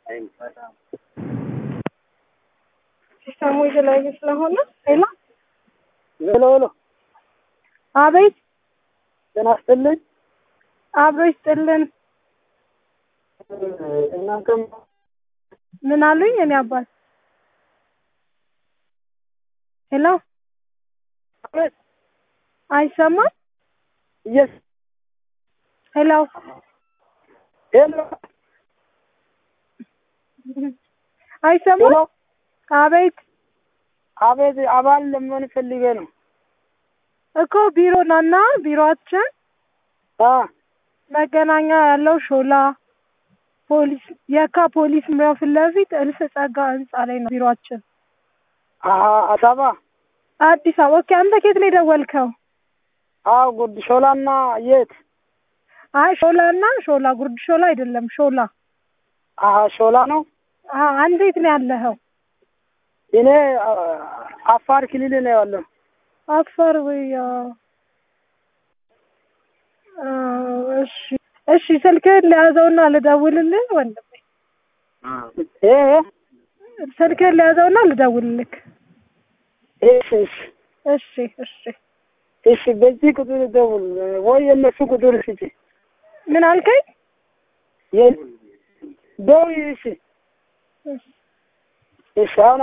ሲስተሙ የተለያየ ስለሆነ ሌላ ሄሎ ሄሎ፣ አቤት ጤና ይስጥልኝ። አብሮ ይስጥልን። እናንተም ምን አሉኝ? እኔ አባት ሄሎ፣ አቤት፣ አይሰማም? የስ ሄሎ፣ ሄሎ አይሰማም? ሄሎ፣ አቤት አቤት፣ አባል ለመሆን ፈልጌ ነው። እኮ ቢሮ ናና ቢሮአችን አ መገናኛ ያለው ሾላ ፖሊስ የካ ፖሊስ መምሪያው ፊት ለፊት እልፍ ጸጋ ህንጻ ላይ ነው ቢሮአችን። አሀ አሳባ አዲስ አበባ። ኦኬ፣ አንተ ከየት ነው የደወልከው? አዎ፣ ጉድ ሾላና የት? አይ ሾላና ሾላ ጉርድ ሾላ አይደለም ሾላ። አሀ ሾላ ነው። አዎ፣ አንተ የት ነው ያለኸው? እኔ አ፣ አፋር ክልል ነው ያለው። አፋር ወይ? አዎ። አዎ፣ እሺ እሺ፣ ስልክህን ለያዘውና ልደውልልህ ወንድሜ። እ ስልክህን ለያዘውና ልደውልልህ። እሺ እሺ እሺ እሺ። እሺ፣ በዚህ ቁጥር ደውል ወይ የነሱ ቁጥር ስጪ። ምን አልከኝ? የ- ደውይ። እሺ እሺ። እሺ አሁን